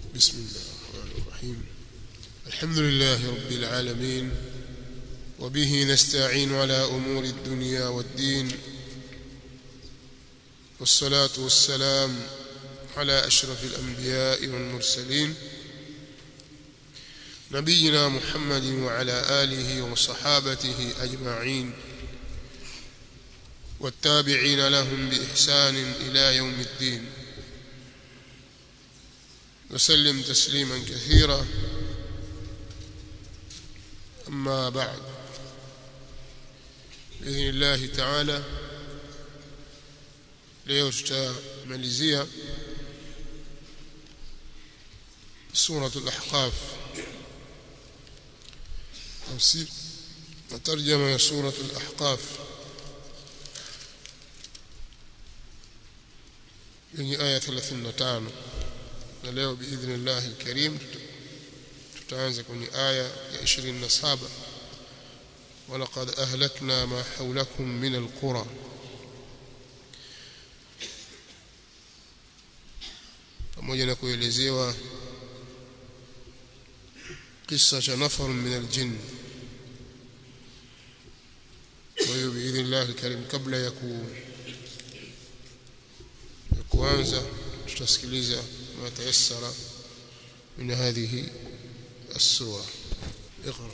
بسم الله الرحمن الرحيم الحمد لله رب العالمين وبه نستعين على أمور الدنيا والدين والصلاة والسلام على أشرف الأنبياء والمرسلين نبينا محمد وعلى آله وصحابته أجمعين والتابعين لهم بإحسان إلى يوم الدين وسلم تسليما كثيرا أما بعد بإذن الله تعالى leo tutamalizia سورة الأحقاف تفسير وترجمة سورة الأحقاف yenye aya 35 na leo biidhnillah alkarim tutaanza kwenye aya ya 27 walaqad ahlakna ma hawlakum min alqura pamoja na kuelezewa kisa cha nafar min aljinn kwa hiyo biidhnillah alkarim kabla ya ku kuanza tutasikiliza ma tayassara min hadhihi as-sura اقرا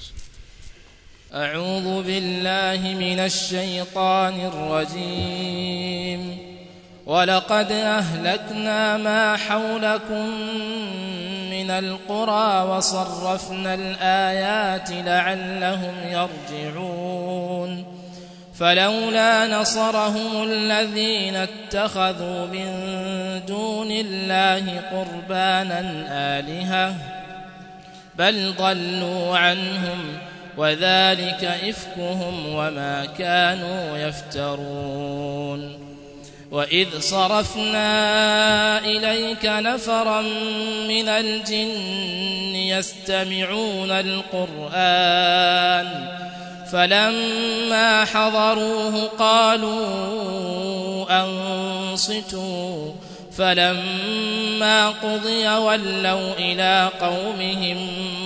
أعوذ بالله من الشيطان الرجيم ولقد أهلكنا ما حولكم من القرى وصرفنا الآيات لعلهم يرجعون فلولا نصرهم الذين اتخذوا من دون الله قربانا آلهة بل ضلوا عنهم وذلك إفكهم وما كانوا يفترون وإذ صرفنا إليك نفرا من الجن يستمعون القرآن فلما حضروه قالوا أنصتوا فلما قضي ولوا إلى قومهم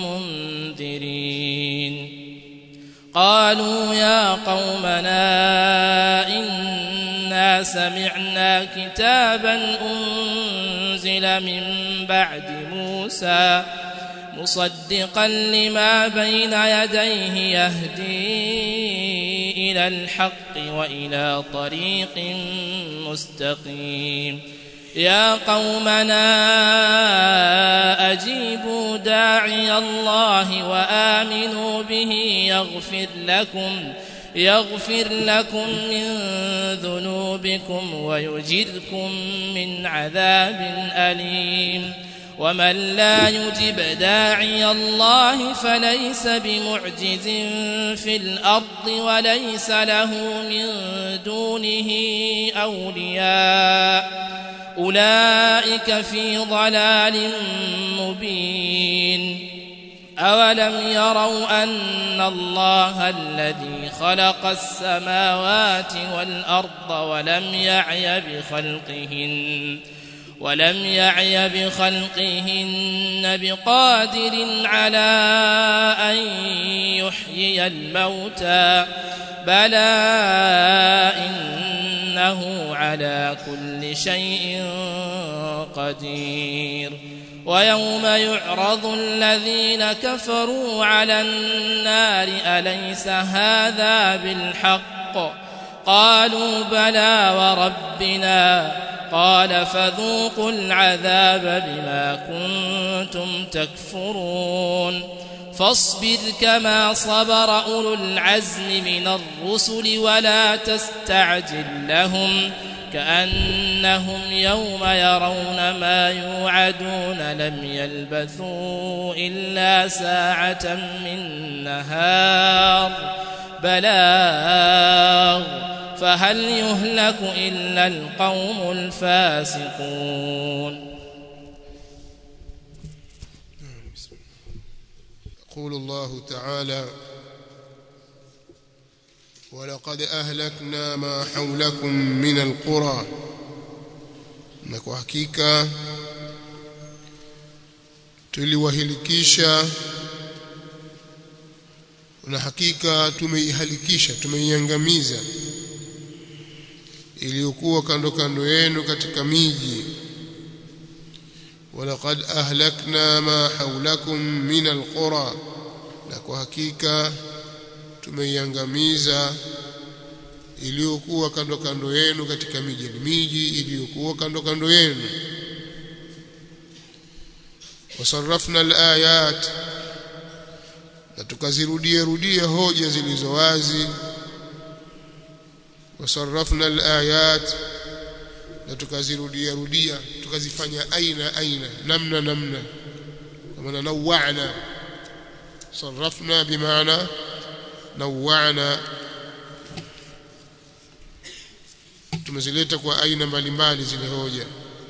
منذرين قالوا يا قومنا إنا سمعنا كتابا أنزل من بعد موسى مصدقا لما بين يديه يهدي إلى الحق وإلى طريق مستقيم يا قومنا أجيبوا داعي الله وآمنوا به يغفر لكم يغفر لكم من ذنوبكم ويجركم من عذاب أليم ومن لا يجب داعي الله فليس بمعجز في الأرض وليس له من دونه أولياء أولئك في ضلال مبين أولم يروا أن الله الذي خلق السماوات والأرض ولم يعي بخلقهن ولم يعي بخلقهن بقادر على أن يحيي الموتى بلى إنه على كل شيء قدير ويوم يعرض الذين كفروا على النار أليس هذا بالحق قالوا بلى وربنا قال فذوقوا العذاب بما كنتم تكفرون فاصبر كما صبر أولو العزم من الرسل ولا تستعجل لهم كأنهم يوم يرون ما يوعدون لم يلبثوا إلا ساعة من نهار بلاغ فهل يهلك إلا القوم الفاسقون يقول الله تعالى ولقد أهلكنا ما حولكم من القرى na kwa hakika tuliwahilikisha na hakika tumeihalikisha tumeiangamiza iliyokuwa kando kando yenu katika miji walaqad ahlakna ma hawlakum min alqura na kwa hakika tumeiangamiza iliyokuwa kando kando yenu katika miji miji iliyokuwa kando kando yenu wasarrafna alayat na tukazirudia rudia hoja zilizo wazi wasarrafna alayat na tukazirudia rudia tukazifanya aina aina namna namna kama nawana sarrafna bimaana nawana tumezileta kwa aina mbalimbali zile hoja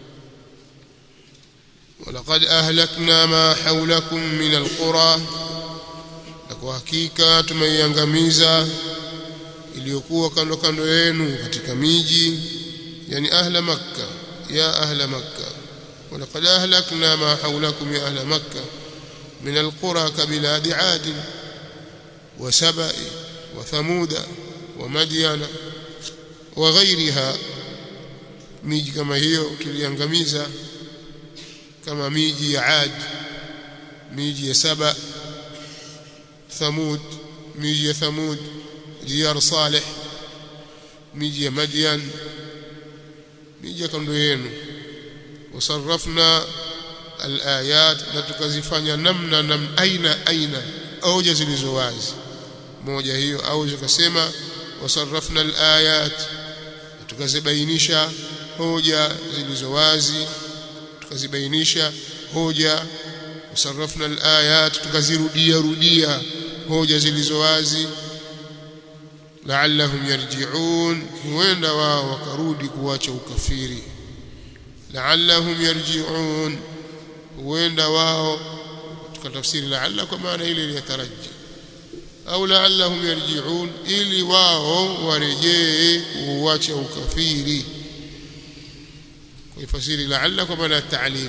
ولقد أهلكنا ما حولكم من القرى na kwa hakika tumeiangamiza iliyokuwa kando kando yenu katika miji yani ahla makka ya ahla makka ولقد أهلكنا ما حولكم يا أهل مكة من القرى كبلاد عاد وسبأ وثمود ومدين وغيرها miji kama hiyo tuliangamiza kama miji ya Ad miji ya Saba Thamud miji ya Thamud Diyar Saleh miji ya Madian miji ya kando yenu wasarrafna alayat na tukazifanya namna nam aina aina hoja zilizo wazi moja hiyo au zikasema wasarrafna alayat tukazibainisha hoja zilizo wazi tukazibainisha hoja usarrafna alayat tukazirudia rudia hoja zilizo wazi la'allahum yarji'un huenda wao wakarudi kuacha ukafiri la'allahum yarji'un huenda wao tukatafsiri la'alla kwa maana ile iliyotaraji au la'allahum yarji'un ili wao warejee kuacha ukafiri kuifasiri la'alla kwa maana ta'lim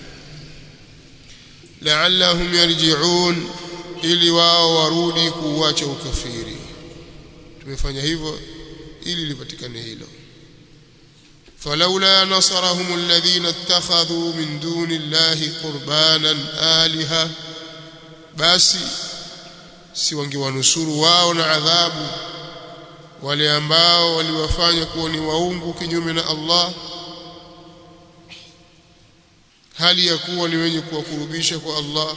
la'allahum yarji'un ili wao warudi kuacha ukafiri tumefanya hivyo ili lipatikane hilo فلولا نصرهم الذين اتخذوا من دون الله قربانا آلهة basi si wangewanusuru wao na adhabu wale ambao waliwafanya kuwa ni waungu kinyume na Allah hali ya kuwa ni wenye kuwakurubisha kwa Allah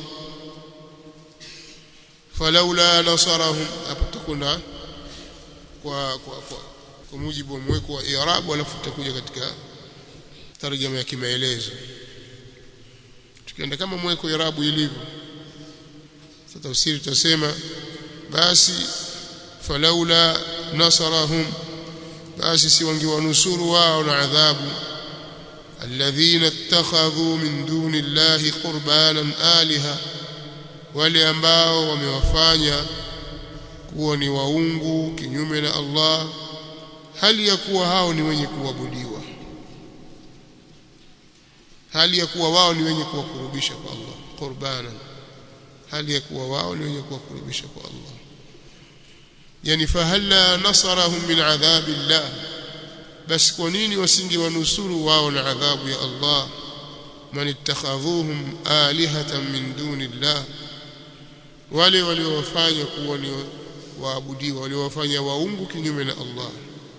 falaula nasarahum hapo tukuna kwa kwa kwa, kwa mujibu wa mweko wa i'rab alafu tutakuja katika tarjama ya kimaelezo tukienda kama mweko i'rabu ilivyo sasa tafsiri tutasema basi falaula nasarahum basi si wangewanusuru wao na adhabu alladhina ittakhadhu min duni llahi qurbanan aliha wale ambao wamewafanya kuwa ni waungu kinyume na Allah hali ya kuwa hao ni wenye kuabudiwa hali ya kuwa wao ni wenye kuwakurubisha kwa Allah qurbanan hali ya kuwa wao ni wenye kuwakurubisha kwa Allah yani fahalla nasarahum min adhabi llah basi kwa nini wasingewanusuru wao na adhabu ya Allah man ittakhadhuhum alihatan min duni llah wale waliowafanya kuwa ni waabudiwa waliowafanya waungu kinyume na Allah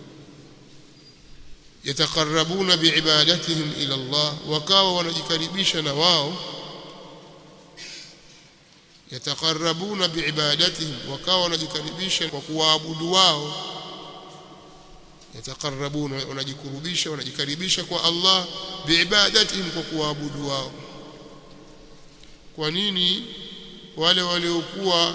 yataqarrabuna biibadatihim ila Allah wakawa wanajikaribisha na wao yataqarrabuna biibadatihim wakawa wanajikaribisha kwa kuwaabudu wao yataqarrabuna wanajikurubisha wanajikaribisha kwa Allah biibadatihim kwa kuwaabudu wao kwa nini wale waliokuwa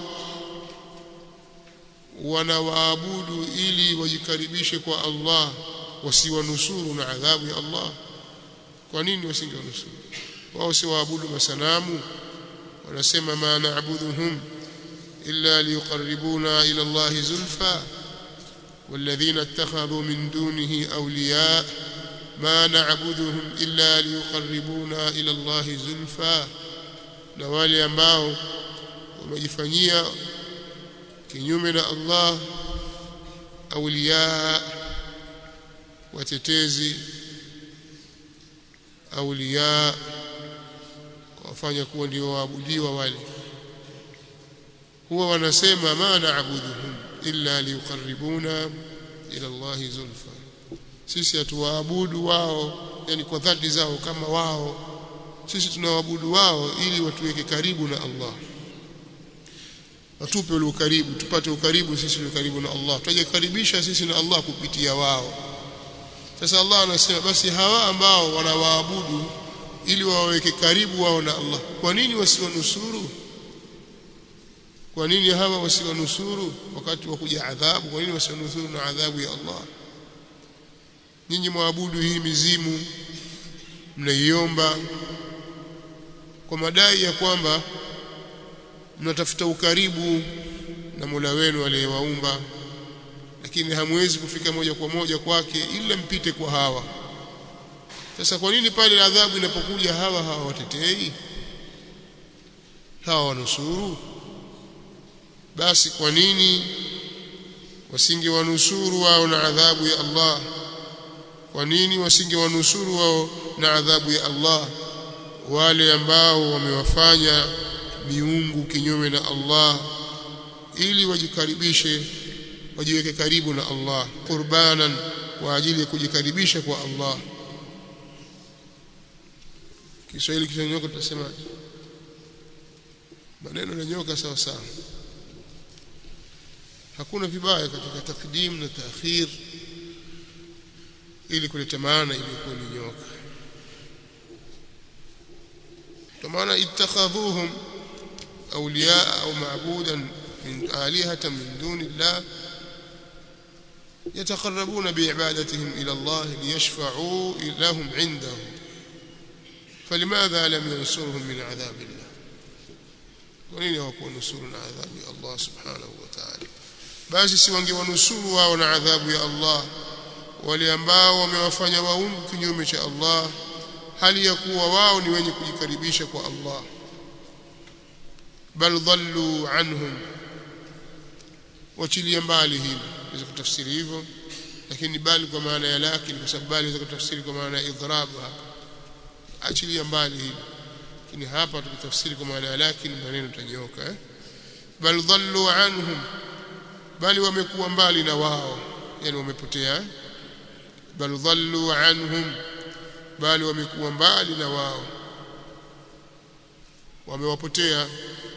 wanawaabudu ili wajikaribishe kwa Allah wasiwanusuru na adhabu ya Allah kwa nini wasingewanusuru wao si waabudu masanamu wanasema ma na'buduhum illa liyuqarribuna ila Allah zulfa والذين اتخذوا من دونه أولياء ما نعبدهم إلا ليقربونا إلى الله زلفى na wale ambao wamejifanyia kinyume na Allah auliya watetezi auliya wafanya kuwa ndio waabudiwa wale huwa wanasema ma naabuduhum illa liuqarribuna ila Allah zulfa sisi hatuwaabudu wao yani kwa dhati zao kama wao sisi tunawaabudu wao ili watuweke karibu na Allah watupe ule ukaribu tupate ukaribu sisi ule karibu na Allah tutajikaribisha sisi na Allah kupitia wao sasa Allah anasema basi hawa ambao wanawaabudu ili waweke karibu wao na Allah kwa nini wasiwanusuru kwa nini hawa wasiwanusuru wakati wa kuja adhabu kwa nini wasiwanusuru na adhabu ya Allah nyinyi mwaabudu hii mizimu mnaiomba kwa madai ya kwamba mnatafuta ukaribu na Mola wenu aliyewaumba lakini hamwezi kufika moja kwa moja kwake ila mpite kwa hawa sasa kwa nini pale adhabu inapokuja hawa hawa watetei hawa wanusuru basi kwa nini wasingewanusuru wao na adhabu ya Allah kwa nini wasingewanusuru wao na adhabu ya Allah wale ambao wamewafanya miungu kinyume na Allah ili wajikaribishe wajiweke karibu na Allah qurbanan kwa ajili ya kujikaribisha kwa Allah Kiswahili kichonyoka tutasema maneno yanyoka sawa sawa hakuna vibaya katika takdim na taakhir ili kuleta maana iliyokuwa ni nyoka kwa maana ittakhadhuhum awliya au ma'budan min alihatan min duni Allah يتقربون بعبادتهم إلى الله ليشفعوا لهم عنده فلماذا لم ينصرهم من عذاب الله ولين يكون نصر من عذاب الله سبحانه وتعالى basi si wangewanusuru wao na adhabu ya Allah wale ambao wamewafanya waungu kinyume cha Allah hali ya kuwa wao ni wenye kujikaribisha kwa Allah bal dhallu anhum wachilia mbali hilo inaweza kutafsiri hivyo lakini bali kwa maana ya lakini kwa sababu bali inaweza kutafsiri kwa maana ya idhrab hapa achilia mbali hilo lakini hapa tukitafsiri kwa maana ya lakini maneno tanyoka eh bal dhallu anhum bali wamekuwa mbali na wao yani wamepotea bal dhallu anhum bali wamekuwa mbali na wao wamewapotea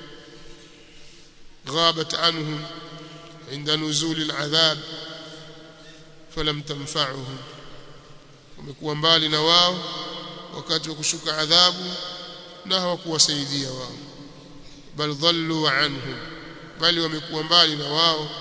ghabat anhum عند نزول العذاب فلم تنفعهم wamekuwa mbali na wao wakati wa kushuka adhabu na hawakuwasaidia wao bal dhallu anhum bali wamekuwa mbali na wao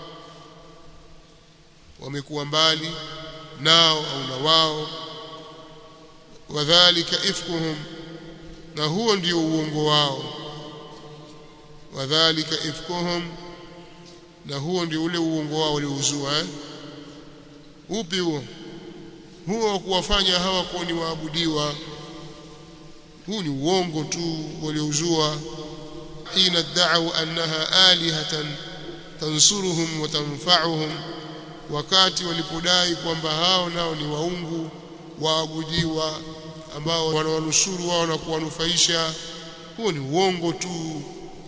wamekuwa mbali nao au na wao wadhālika ifkuhum na huo ndio uongo wao wadhālika ifkuhum na huo ndio ule uongo wao waliouzua eh? upi huo huo wa kuwafanya hawa kuwa ni waabudiwa huu ni uongo tu waliouzua hina da'u annaha alihatan tansuruhum wa tanfa'uhum wakati walipodai kwamba hao nao ni waungu waabudiwa ambao wanawanusuru wao na kuwanufaisha huo ni uongo tu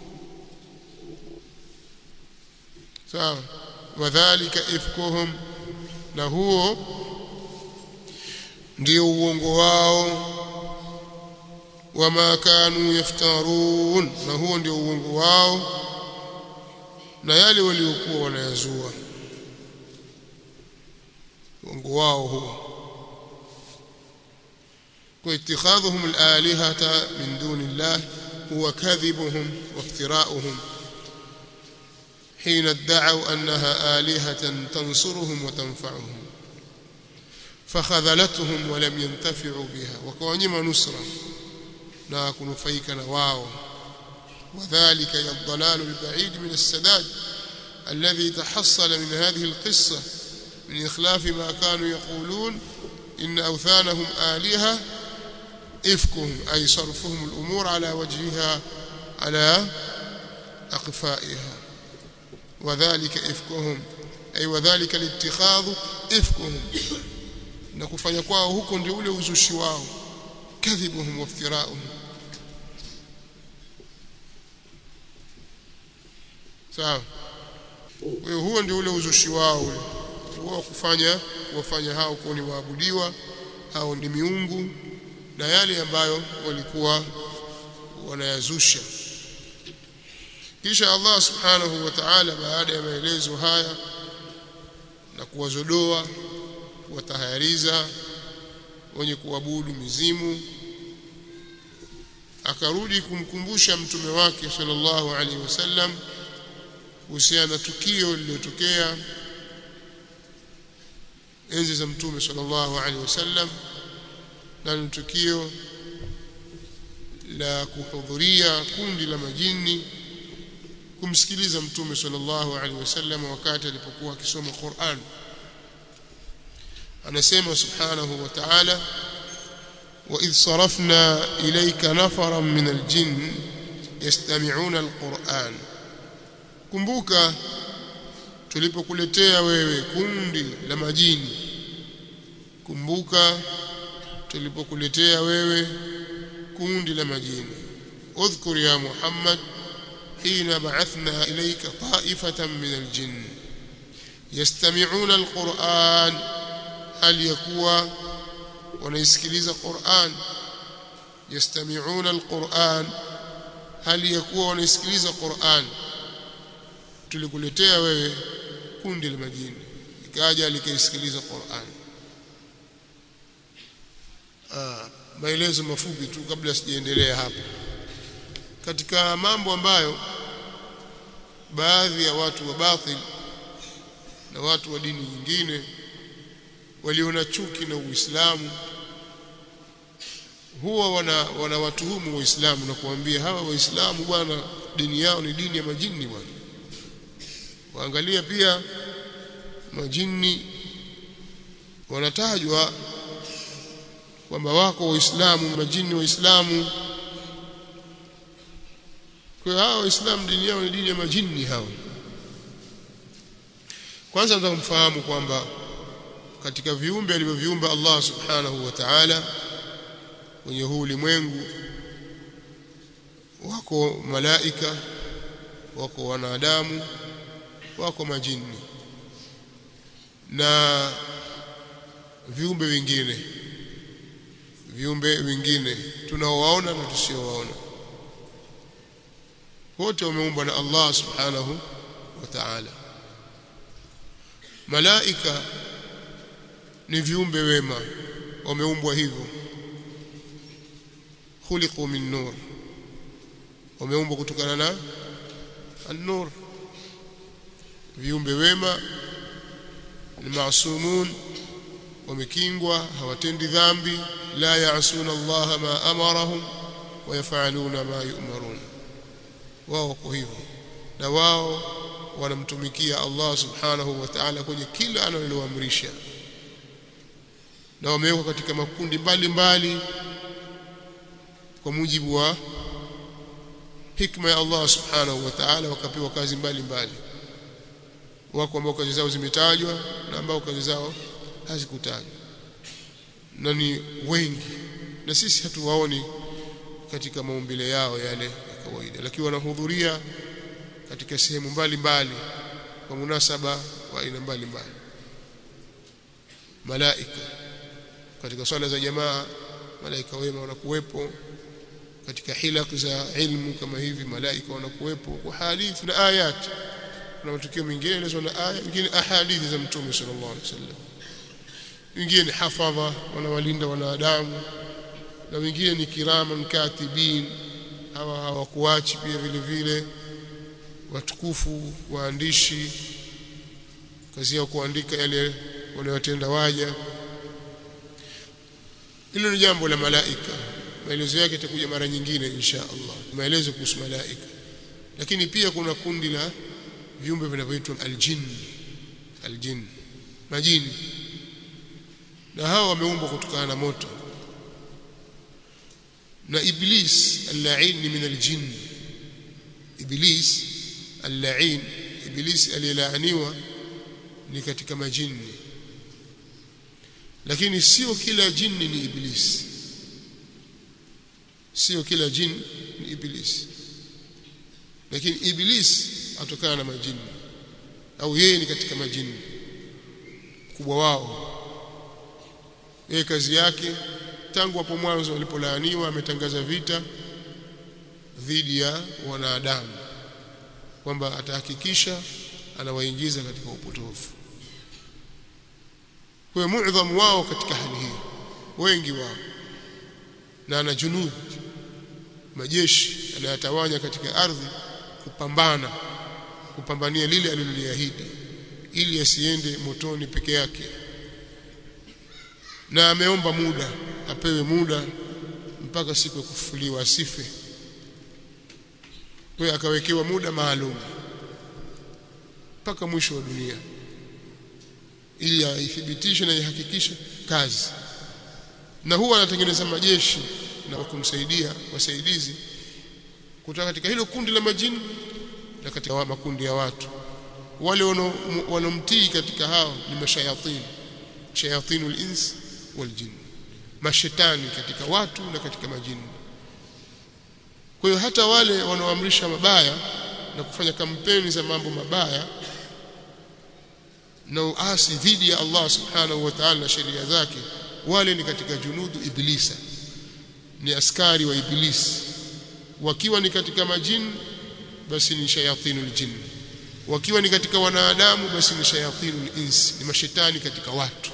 sawa wadhālika ifkuhum na huo ndio uongo wao wama kanu yaftarun na huo ndio uongo wao na yale waliokuwa wanayazua uongo wao huo واتخاذهم الآلهة من دون الله هو كذبهم وافتراؤهم حين ادعوا أنها آلهة تنصرهم وتنفعهم فخذلتهم ولم ينتفعوا بها وكونما نصرا لا كنفيك نواو وذلك الضلال البعيد من السداد الذي تحصل من هذه القصة من إخلاف ما كانوا يقولون إن أوثانهم آلهة ifkuhum ay sarfuhum al-umur ala wajhiha ala aqfaiha wadhālika ifkuhum ay wadhālika al-ittikhadhu ifkuhum na kufanya kwao huko ndio ule uzushi wao kadhibuhum waftirauhum sawa kwa hiyo huo ndio ule uzushi wao ule huo kufanya kuwafanya hao kuwa ni waabudiwa hao ni miungu na yale ambayo walikuwa wanayazusha kisha Allah subhanahu wa ta'ala baada ya maelezo haya na kuwazodoa kuwatahayariza wenye kuabudu mizimu akarudi kumkumbusha mtume wake sallallahu alaihi wasallam kuhusiana na tukio lililotokea enzi za mtume sallallahu alaihi wasallam na ni tukio la kuhudhuria kundi la majini kumsikiliza mtume sallallahu alaihi wasallam wakati alipokuwa akisoma Qur'an anasema subhanahu wa ta'ala وإذ صرفنا إليك نفرا من الجن يستمعون القرآن kumbuka tulipokuletea wewe kundi la majini kumbuka tulipokuletea wewe kundi la majini udhkur ya Muhammad hina ba'athna ilayka ta'ifatan min al-jinn yastami'una al-Qur'an hal yakuwa wanaisikiliza Qur'an yastami'una al-Qur'an hal yakuwa wanaisikiliza Qur'an tulikuletea wewe kundi la majini ikaja likaisikiliza Qur'an ah maelezo mafupi tu kabla sijaendelea hapa katika mambo ambayo baadhi ya watu wa batil na watu wa dini nyingine waliona chuki na Uislamu huwa wana wanawatuhumu waislamu na kuambia hawa waislamu bwana dini yao ni dini ya majini bwana waangalia pia majini wanatajwa kwamba wako waislamu majini waislamu kwa hiyo hao waislamu dini yao ni dini ya majini hao kwanza nataka kumfahamu kwamba katika viumbe alivyoviumba Allah subhanahu wa ta'ala kwenye huu ulimwengu wako malaika wako wanadamu wako majini na viumbe vingine viumbe vingine tunaowaona na tusiowaona wote wameumbwa na Allah subhanahu wa ta'ala malaika ni viumbe wema wameumbwa hivyo khuliqu min nur wameumbwa kutokana na an-nur viumbe wema ni maasumun wamekingwa hawatendi dhambi la yaasuna Allah ma amarahum wa yafaluna ma yu'marun wao kwa hivyo na wao wanamtumikia Allah subhanahu wa ta'ala kwenye kila analoamrisha na wamewekwa katika makundi mbalimbali mbali, kwa mujibu wa hikma ya Allah subhanahu wa ta'ala wakapewa kazi mbalimbali mbali. wako ambao kazi zao zimetajwa na ambao kazi zao hazikutajwa na ni wengi na sisi hatuwaoni katika maumbile yao yale ya kawaida lakini wanahudhuria katika sehemu mbalimbali kwa munasaba wa aina mbalimbali malaika katika swala za jamaa malaika wema wanakuwepo katika hilaq za ilmu kama hivi malaika wanakuwepo kwa hadithi na ayat na matukio mengine yanaelezwa na aya mengine ahadithi za mtume sallallahu alaihi wasallam wengine ni hafadha wanawalinda wanadamu na wengine ni kiraman katibin hawa hawakuachi pia vile vile watukufu waandishi kazi yao kuandika yale wanayotenda waja hilo ni jambo la malaika maelezo yake yatakuja mara nyingine insha Allah maelezo kuhusu malaika lakini pia kuna kundi la viumbe vinavyoitwa aljin aljin majini na hao wameumbwa kutokana na moto na iblis al-la'in ni min al-jinn iblis al-la'in iblis aliyelaaniwa ni katika majini lakini sio kila jini ni iblis sio kila jini ni iblis lakini iblis atokana na majini au yeye ni katika majini kubwa wao yeye kazi yake tangu hapo mwanzo alipolaaniwa ametangaza vita dhidi ya wanadamu kwamba atahakikisha anawaingiza katika upotofu kwa muadhamu wao katika hali hii wengi wao na ana junud majeshi anayatawanya katika ardhi kupambana kupambania lile aliloliahidi ili asiende motoni peke yake na ameomba muda apewe muda mpaka siku ya kufufuliwa asife kwa akawekewa muda maalum mpaka mwisho wa dunia ili aithibitishe na ihakikishe kazi na huwa anatengeneza majeshi na kumsaidia wasaidizi kutoka katika hilo kundi la majini na katika makundi ya watu wale wanomtii katika hao ni mashayatin shayatinul ins wal jin mashetani katika watu na katika majini kwa hiyo hata wale wanaoamrisha mabaya na kufanya kampeni za mambo mabaya na uasi dhidi ya Allah subhanahu wa ta'ala na sheria zake wale ni katika junudu iblisa ni askari wa iblisi wakiwa ni katika majini basi ni shayatinul jinn wakiwa ni katika wanadamu basi ni shayatinul ins ni mashetani katika watu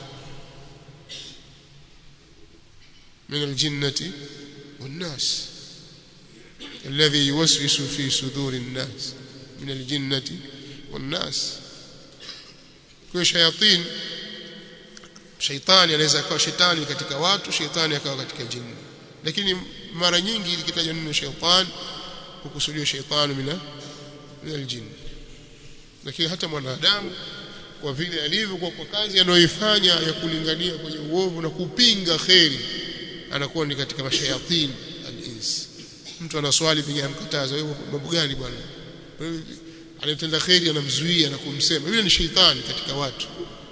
من الجنة والناس الذي يوسوس في صدور الناس من الجنة والناس kwa shayatin shaitani anaweza akawa shetani katika watu shaitani akawa katika jini lakini mara nyingi ikitajwa neno shaitan hukusudiwa shaitani mina min aljin lakini hata mwanadamu kwa vile alivyo kwa, kwa kazi anayoifanya ya kulingania kwenye uovu na kupinga kheri anakuwa ni katika mashayatin al-ins mtu anaswali piga mkataza wewe mambo gani bwana anatenda kheri anamzuia na kumsema yule ni shaitani katika watu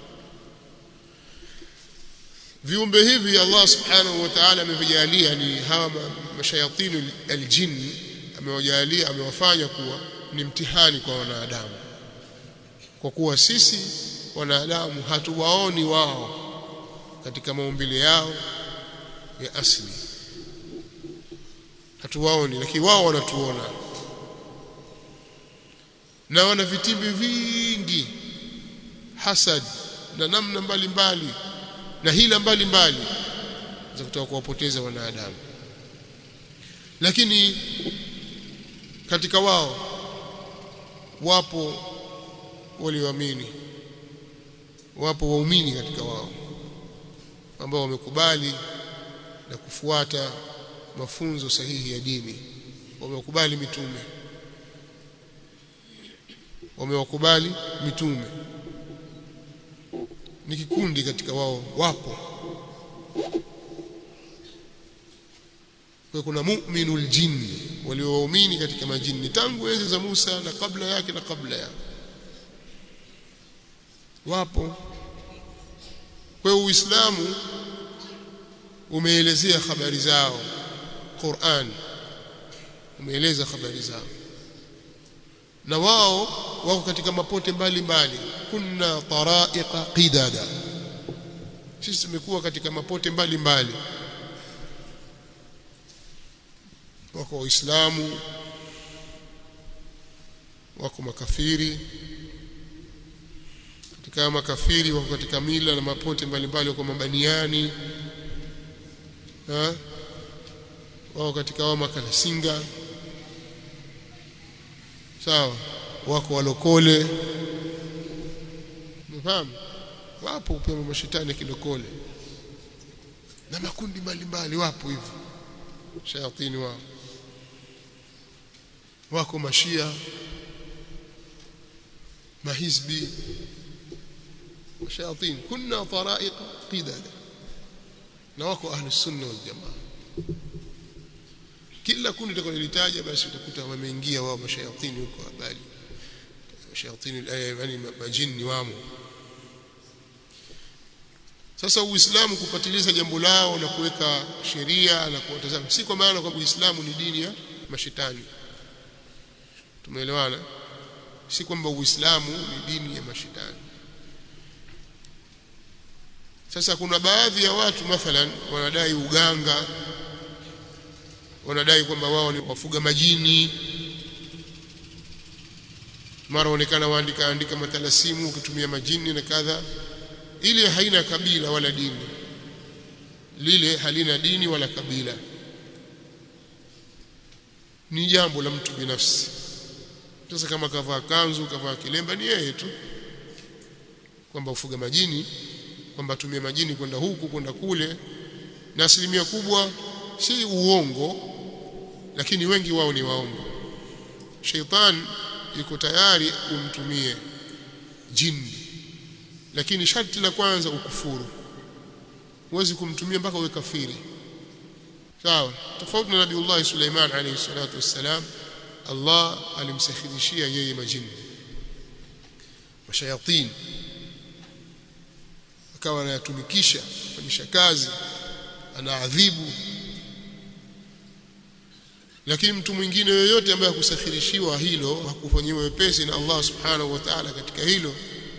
viumbe hivi Allah subhanahu wa ta'ala amevijalia ni hawa mashayatinu aljin amewajalia amewafanya kuwa ni mtihani kwa wanadamu kwa kuwa sisi wanadamu hatuwaoni wao katika maumbile yao ya asili hatuwaoni lakini wao wanatuona na wana vitimbi vingi hasad na namna mbalimbali mbali, na hila mbalimbali za kutaka kuwapoteza wanadamu lakini katika wao wapo walioamini wapo waumini katika wao ambao wamekubali na kufuata mafunzo sahihi ya dini wamekubali mitume wamewakubali mitume ni kikundi katika wao wapo kwa kuna mu'minul jinni waliowaamini katika majini tangu enzi za Musa na kabla yake na kabla yake wapo kwa Uislamu umeelezea habari zao Qur'an umeeleza habari zao na wao wako katika mapote mbalimbali kunna taraiqa qidada sisi tumekuwa katika mapote mbalimbali wako waislamu wako makafiri katika makafiri wako katika mila na mapote mbalimbali wako mabaniani ha? wako katika wao makalasinga sawa wako walokole mfahamu wapo pia mashetani kilokole na makundi mbalimbali wapo hivyo shayatini wao wako mashia mahizbi وشياطين كنا طرائق قددا na wako ahli sunna wal jamaa kila kundi utakalolitaja basi utakuta wameingia wao mashayatini huko habari mashayatini yani majini wamo sasa uislamu kupatiliza jambo lao na kuweka sheria na kuwatazama si kwa maana kwamba uislamu ni dini ya mashetani tumeelewana si kwamba uislamu ni dini ya mashetani sasa kuna baadhi ya watu mathalan wanadai uganga wanadai kwamba wao ni wafuga majini mara onekana waandika andika matalasimu ukitumia majini na kadha ile haina kabila wala dini lile halina dini wala kabila ni jambo la mtu binafsi sasa kama kavaa kanzu kavaa kilemba ni yeye tu kwamba ufuga majini kwamba tumie majini kwenda huku kwenda kule na asilimia kubwa si uongo lakini wengi wao ni waongo sheitan yuko tayari umtumie jini lakini sharti la kwanza ukufuru huwezi kumtumia mpaka uwe kafiri sawa tofauti na nabiiullah Suleiman alayhi salatu wassalam Allah alimsakhirishia yeye majini mashayatin akawa anayatumikisha kufanyisha kazi anaadhibu lakini mtu mwingine yoyote ambaye hakusakhirishiwa hilo hakufanyiwa wepesi na Allah subhanahu wa ta'ala katika hilo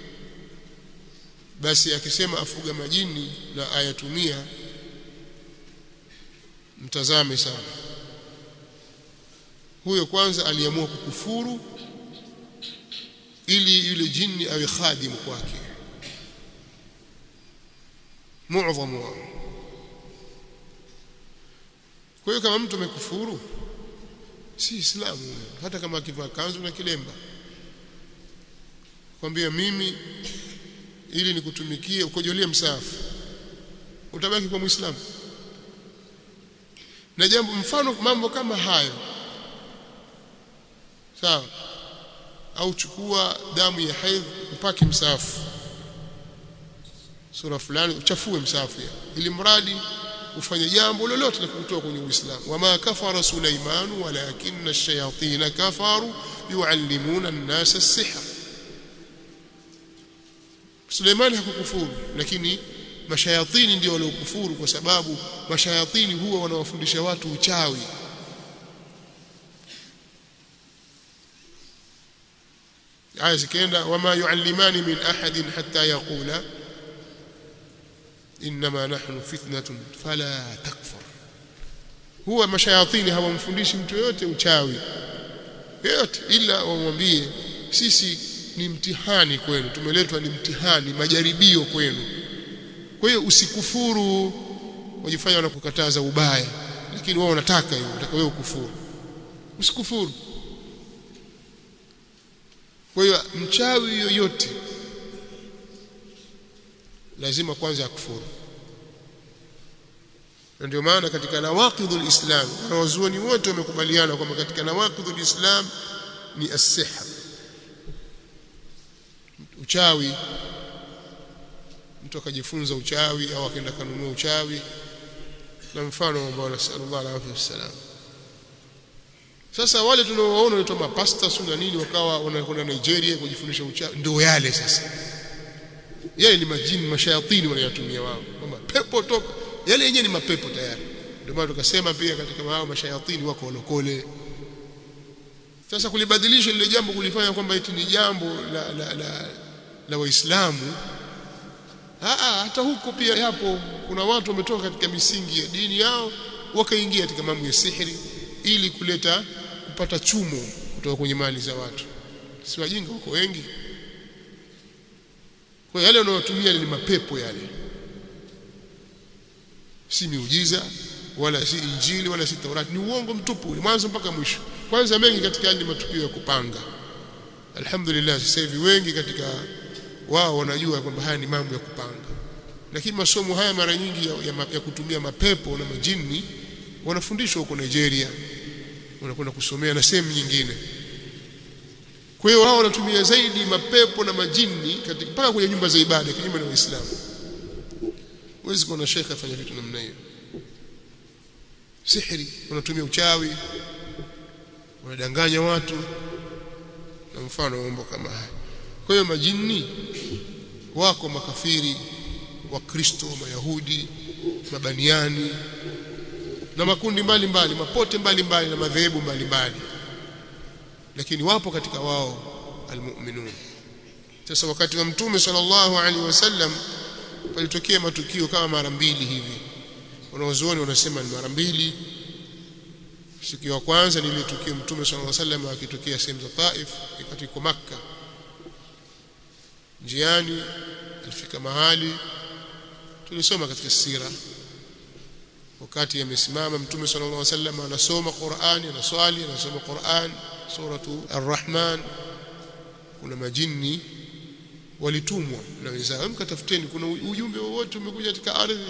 basi akisema afuga majini na ayatumia mtazame sana huyo kwanza aliamua kukufuru ili yule jini awe khadimu kwake muadhamu wao kwa hiyo kama mtu amekufuru si islamu hata kama akivaa kanzu na kilemba kwambia mimi ili nikutumikie ukojolie msafu utabaki kwa muislamu na jambo mfano mambo kama hayo sawa au chukua damu ya haidh upake msafu sura fulani uchafue msafu ya ili mradi ufanye jambo lolote la kutoa kwenye Uislamu wama kafara Sulaiman walakinna ash-shayatin kafaru yuallimuna an-nasa as-sihr Suleiman hakukufuru lakini mashayatini ndio waliokufuru kwa sababu mashayatini huwa wanawafundisha watu uchawi aya zikaenda wama yuallimani min ahadin hatta yaqula inma nahnu fitnatun fala takfur huwa mashayatini hawamfundishi mtu yote uchawi yote ila wamwambie sisi ni mtihani kwenu tumeletwa ni mtihani majaribio kwenu kwa hiyo usikufuru wajifanya wanakukataza ubaya lakini wao wanataka hiyo wanataka wewe ukufuru usikufuru kwa hiyo mchawi yoyote lazima kwanza akufuru na ndio maana katika nawaqidul islam wanawazuoni wote wamekubaliana kwamba katika nawaqidul islam ni as-sihr uchawi mtu akajifunza uchawi au akaenda kanunua uchawi na mfano ambao nasallallahu alaihi wasallam sasa wale tunaowaona wanaitwa mapasta na nini wakawa wanakwenda Nigeria kujifundisha uchawi ndio yale sasa yale ni majini mashayatini wanayatumia wao kwamba pepo toka yale yenyewe ni mapepo tayari ndio maana tukasema pia katika hao mashayatini wako walokole sasa kulibadilisha lile jambo kulifanya kwamba eti ni jambo la la la, la waislamu hata huko pia yapo kuna watu wametoka katika misingi ya dini yao wakaingia katika mambo ya sihiri ili kuleta kupata chumo kutoka kwenye mali za watu si wajinga wako wengi kwa yale wanayotumia ni mapepo yale si miujiza wala si injili wala si taurati ni uongo mtupu mwanzo mpaka mwisho kwanza mengi katika hali matukio ya kupanga alhamdulillah sasa hivi wengi katika wao wanajua kwamba haya ni mambo ya kupanga lakini masomo haya mara nyingi ya, ya, ya kutumia mapepo na majini wanafundishwa huko Nigeria wanakwenda kusomea na sehemu nyingine kwa hiyo wao wanatumia zaidi mapepo na majini katika mpaka kwenye nyumba za ibada kinyume na Uislamu huwezi kuona shekhe afanya vitu namna hiyo sihri wanatumia uchawi wanadanganya watu na mfano mambo kama haya kwa hiyo majini wako makafiri wakristo mayahudi mabaniani na makundi mbalimbali mbali, mapote mbalimbali mbali, na madhehebu mbalimbali lakini wapo katika wao almu'minun sasa wakati wa mtume sallallahu alaihi wasallam palitokea matukio kama mara mbili hivi wanaozuoni wanasema ni mara mbili siku ya kwanza ni ile tukio mtume sallallahu alaihi wasallam akitokea sehemu za Taif wakati kwa Makka njiani alifika mahali tulisoma katika sira wakati amesimama mtume sallallahu alaihi wasallam anasoma Qur'ani anaswali anasoma Qur'an suratu Ar-Rahman kuna majini walitumwa na wenzao mkatafuteni kuna ujumbe wowote umekuja katika ardhi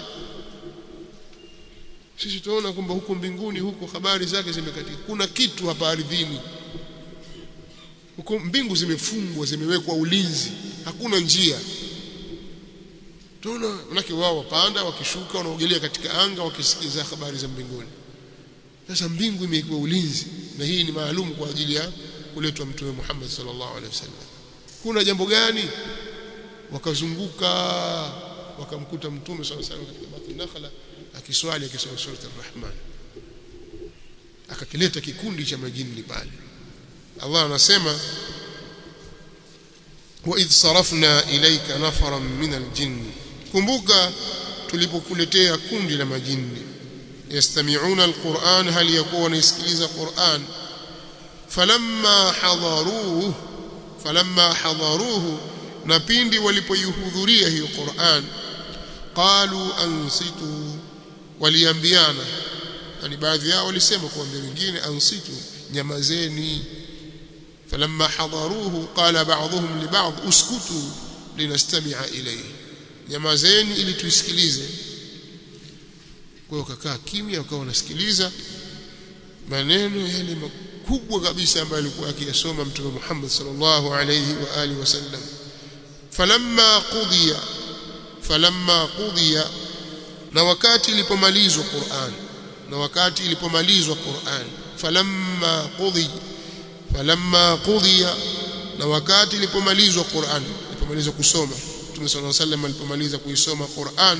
sisi tunaona kwamba huko mbinguni huko habari zake zimekatika kuna kitu hapa ardhini huko mbingu zimefungwa zimewekwa ulinzi hakuna njia tunaona manake wao wapanda wakishuka wanaogelea katika anga wakisikiza habari za mbinguni sasa mbingu imewekwa ulinzi na hii ni maalum kwa ajili ya kuletwa mtume Muhammad sallallahu alaihi wasallam kuna jambo gani wakazunguka wakamkuta mtume sallallahu alaihi wasallam katika bati nakhla akiswali akisoma sura ar-Rahman akakileta kikundi cha majini pale Allah anasema wa idh sarafna ilayka nafaran min al-jinn kumbuka tulipokuletea kundi la majini yastami'una al-Qur'an hal yakuwa wanasikiliza Qur'an falamma hadaruhu falamma hadaruhu na pindi walipoihudhuria hiyo Qur'an qalu ansitu waliambiana yani baadhi yao walisema kuambia wengine ansitu nyamazeni falamma hadaruhu qala ba'dhum li ba'd uskutu linastami'a ilayhi nyamazeni ili tuisikilize kwa hiyo kakaa kimya wakawa wanasikiliza maneno yale makubwa kabisa ambayo alikuwa akiyasoma mtume Muhammad sallallahu alayhi wa alihi wasallam falamma qudiya falamma qudiya na wakati ilipomalizwa Qur'an na wakati ilipomalizwa Qur'an falamma qudi falamma qudiya na wakati ilipomalizwa Qur'an ilipomalizwa kusoma Mtume صلى الله عليه وسلم alipomaliza kuisoma Qur'an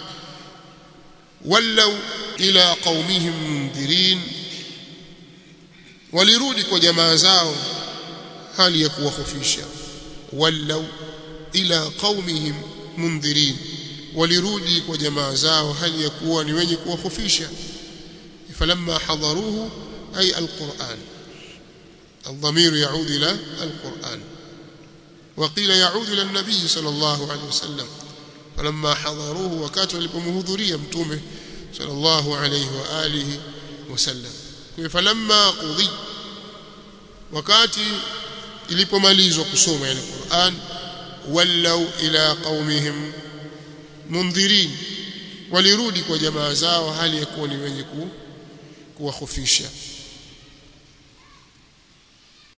wallau ila qaumihim mundhirin walirudi kwa jamaa zao hali ya kuwahofisha wallau ila qaumihim mundhirin walirudi kwa jamaa zao hali ya kuwa ni wenye kuwahofisha falamma hadaruhu ay alquran الضمير يعود إلى القرآن وقيل يعود إلى النبي صلى الله عليه وسلم فلما حضروه وكاتوا لبمهذرية متومه صلى الله عليه وآله وسلم فلما قضي wakati ilipomalizwa kusoma yani Qur'an wallau ila qaumihim mundhirin walirudi kwa jamaa zao hali ya kuwa ni wenye kuwahofisha